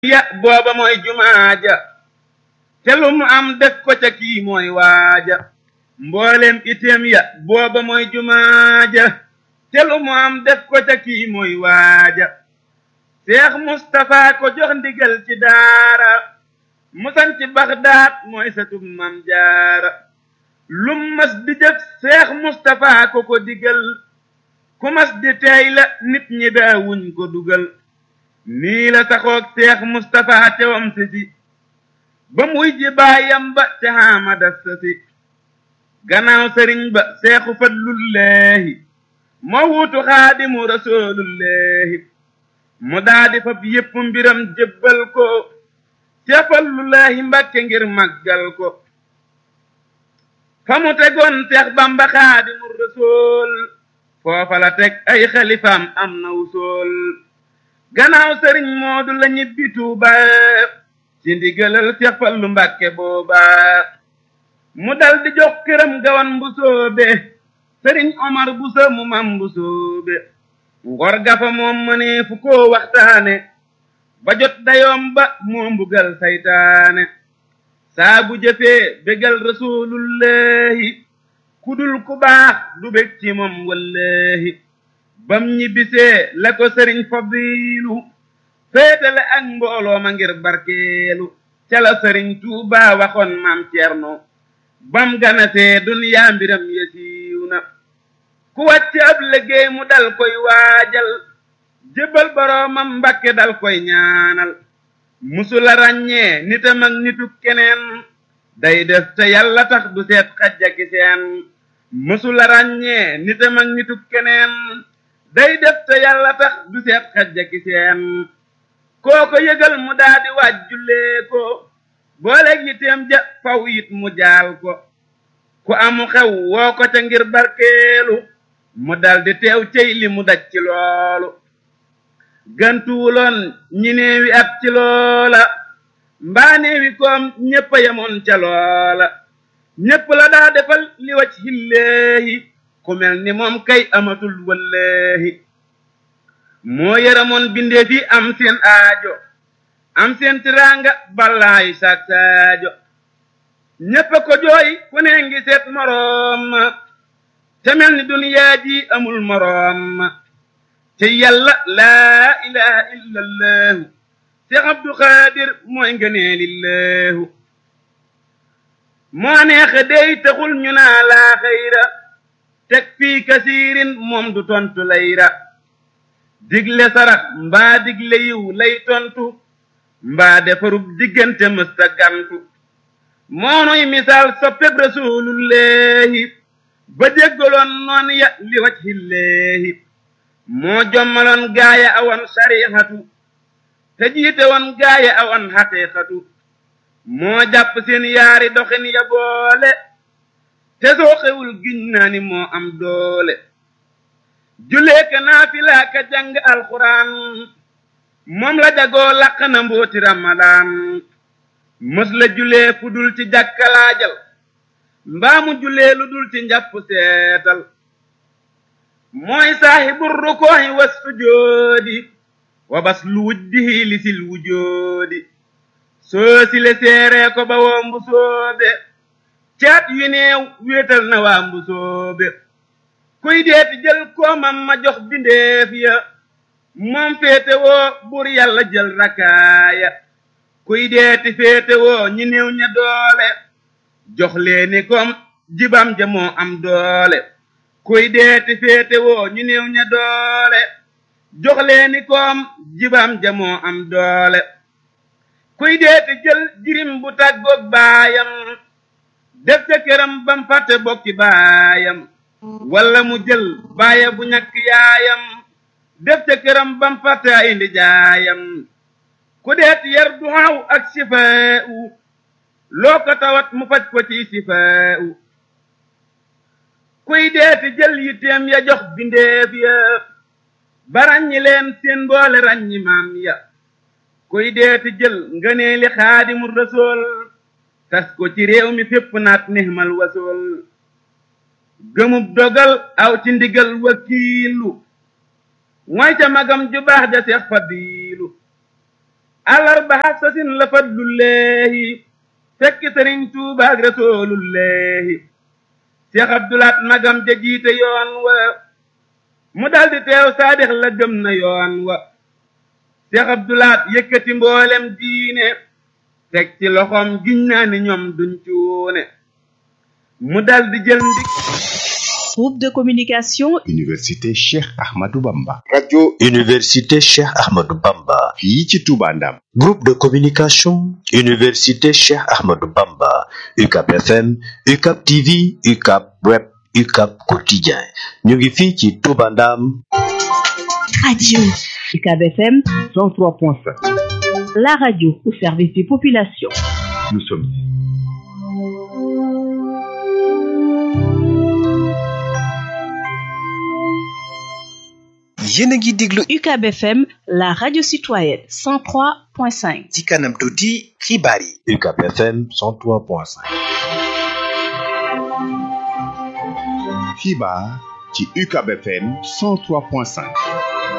ya booba mooy jumaaja te lu mu am def ko ca kii mooy waaja mboolem item ya booba mooy jumaaja te lu mu am def ko ca kii mooy waaja Seex Mustapha ko jox ndigal ci daara musan ci Baxdaad mooy satub Mam Jaara lum mas di jëf Seex Mustapha ko ko digal ku mas di teey la nit ñi daawuñ ko dugal nii la taxoog Seex Mustapha te wam si si ba muy ji baayam ba te Hamada Sasi gannaaw sëriñ ba Seexu Fadlullaahi moo wuutu Xaadimu Rasuulullaahi mu daadi fab yépp mbiram jébbal ko Seex Fallullaahi Mbàkke ngir màggal ko fa mu tegoon Seex Bamba Xaadimu Rasuul foofa la teg ay xalifaam am na wusool gannaaw sëriñ Moodu la ñibbi Tuuba ci ndigalal Seex Fallu Mbàkke booba mu dal di jox këram gawan bu soobe sëriñ Omar bu sa mu mam bu soobe ngor gafa moom mënee fu koo waxtaane ba jot dayoom ba moo mbugal saytaane saa bu jëfee bégal rasulullahi kudul ku baax du bég ci moom wallahi bam ñibbisee la ko sëriñ Fadilu féetale ak mbooloo ma ngir barkeelu ca la sëriñ Tuuba waxoon maam Ceerno bam ganasee duniyaa mbiram yasiiw na ku wàcc ab liggéey mu dal koy waajal jébbal boroomam Mbàkke dal koy ñaanal musula ràññee nitam ak nitu keneen day def te yàlla tax du seet xajjaki seen musula ràññee nitam ak nitu keneen day def te yàlla tax du seet xajjaki seen kooko yëgal mu daa di wàjjulee ko booleeg yiteem ja faw it mu jaal ko ku amu xew woo ko ca ngir barkeelu mu dal di teew cey li mu daj ci loolu gantuwuloon ñi neewi at ci loola mbaa neewi koom ñépp a yemoon ca loola ñépp la daa defal li wacc hilleehi ku mel ni moom kay amatul wallaahi moo yaramoon bindee fi am seen aajo am seen tiraanga ballaayi saak saajo ñépp a ko jooy ku ne ngi seet moroom ma te mel ni duniyaa ji amul moroom ma te yàlla laa ilaha illa allahu Seex Abdu Xaadir mooy ngënee lillahu moo neexe dey taxul ñu naa laa xayra teg fii kasiirin moom du tontu layra digle sarax mbaa digle yiw lay tontu mbaa defarub diggante mësta gantu moonuy misaal soppeb rasulullahi ba jéggaloon noon ya li wajhillaahi moo jommaloon gaaya awan sarixatu te jiite woon gaaya awan xaqiiqatu moo jàpp seen yaari doxin ya boole te soo xewul giñ naa ni moo am doole julee ka naafilaa ka jàng alxuraan moom la jagoo làq na mbooti ramadaan mës la julee fu dul ci jàkkalaajal mbaa mu julee lu dul ci njàpp seetal mooy saaxibu rukooxi was sujoodi wa bas lu wujdihi li sil wujoodi soo sile seeree ko ba woo mbu soobe caat yu neew wéetal na waa mbu soobe kuy deeti jël koomam ma jox bindeef ya moom féete woo bur yàlla jël rakaaya kuy deeti féete woo ñi néew ña doole jox leeni kom jibam ja moo am doole kuy deeti féete woo ñu néew ña doole jox leeni koom jibam ja moo am doole kuy deeti jël jirim bu tàggoog baayam def ca këram bam fàtte bokki baayam walla mu jël baaya bu ñàkk yaayam def ca këram bam fàtte ay ndijaayam ku deeti yar duxaaw ak sifaawu loo ko tawat mu faj ko ci sifaawu kuy deeti jël yitteem ya jox bindeef ya ba ràññi leen seen boole ràññi maam ya kuy deeti jël ngëneeli xaadimu rasool tas ko ci réew mi fépp naat nihmal wasool gëmub dogal aw ci ndigal wakiilu mooy ca magam ju baax ja seex fadiilu àllarba sasin la fadlullahi fekk sëriñ tuuba ak rasulullahi seex abdulaat magam ja jiite yoon wa mu daldi teew saadix la gëm na yoon wa seex abdulaat yëkkati mboolem diine teg ci loxoom giñ naa ni ñoom duñ cuune mu daldi jël ndik Groupe de communication Université Cheikh Ahmadou Bamba. radio Université Cheikh Ahmadou Bamba. fii ci Touba Ndam. Groupe de communication Université Cheikh Ahmadou Bamba. UCAP FM, UCAP TV, UCAP Web, UCAP Quotidien. ñu ngi fii ci Touba Ndam. Radio UCAB FM 103.5. la radio au service des populations. Nous sommes yéen a ngi déglu UCAB FM la radio citoyenne 103.5. ci kanam tuuti xibaar yi UCAP FM 103.5. xibaar ci UCAB FM 103.5.